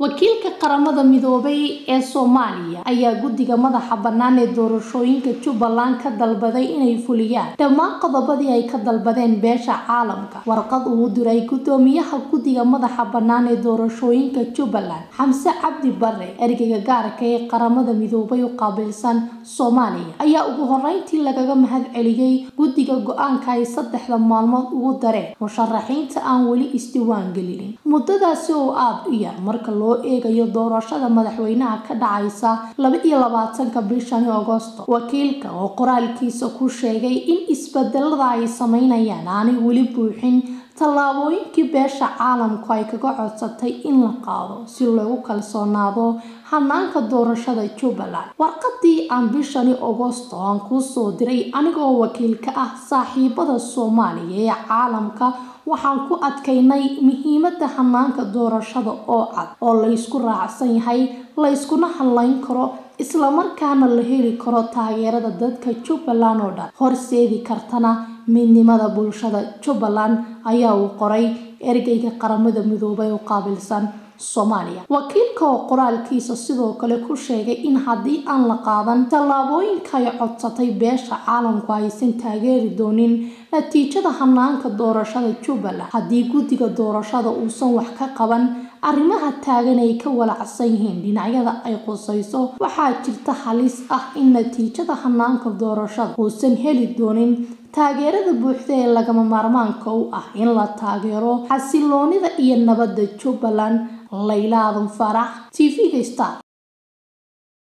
wakiilka qaramada midoobay ee soomaaliya ayaa guddiga madaxa bannaan ee doorashooyinka jubbaland ka dalbaday inay fuliyaan dhammaan qodobadii ay ka dalbadeen beesha caalamka warqad uu diray guddoomiyaha guddiga madaxa bannaan ee doorashooyinka jubbaland xamse cabdi bare ergeyga gaarka ee qaramada midoobay u qaabilsan soomaaliya ayaa ugu horeyntii lagaga mahad celiyey guddiga go-aanka ay saddexda maalmood ugu dareen musharaxiinta aan weli isdiiwaan gelinin muddadaasi oo aada u yar marka loo eegayo doorashada madaxweynaha ka dhacaysa laba iyo labaatanka bishani agosto wakiilka oo qoraalkiisa ku sheegay in isbedelada ay sameynayaan aanay weli buuxin tallaabooyinkii beesha caalamku ay kaga codsatay in la qaado si loogu kalsoonaado hanaanka doorashada jubbaland warqadii aan bishani agosto aan kuu soo diray anigoo wakiil ka ah saaxiibada soomaaliya ee caalamka waxaan ku adkaynay muhiimada hanaanka doorashada oo cad oo laysku raacsan yahay layskuna hadlayn karo islamarkaana la heli karo taageerada dadka jubbaland oo dhan horseedi kartana midnimada bulshada jubbaland ayaa uu qoray ergeyga qaramada midoobay u qaabilsan soomaaliya wakiilka oo qoraalkiisa sidoo kale ku sheegay in haddii aan la qaadan tallaabooyinka ay codsatay beesha caalamku aysan taageeri doonin natiijada hanaanka doorashada jubbaland haddii guddiga doorashada uusan wax ka qaban arrimaha taagan ay ka walacsan yihiin dhinacyada ay qusayso waxaa jirta halis ah in natiijada hanaanka doorashada uusan heli doonin taageerada buuxda ee lagama maarmaanka u ah in la taageero xasiloonida iyo nabadda jubbaland layla aadan farax t v-ga star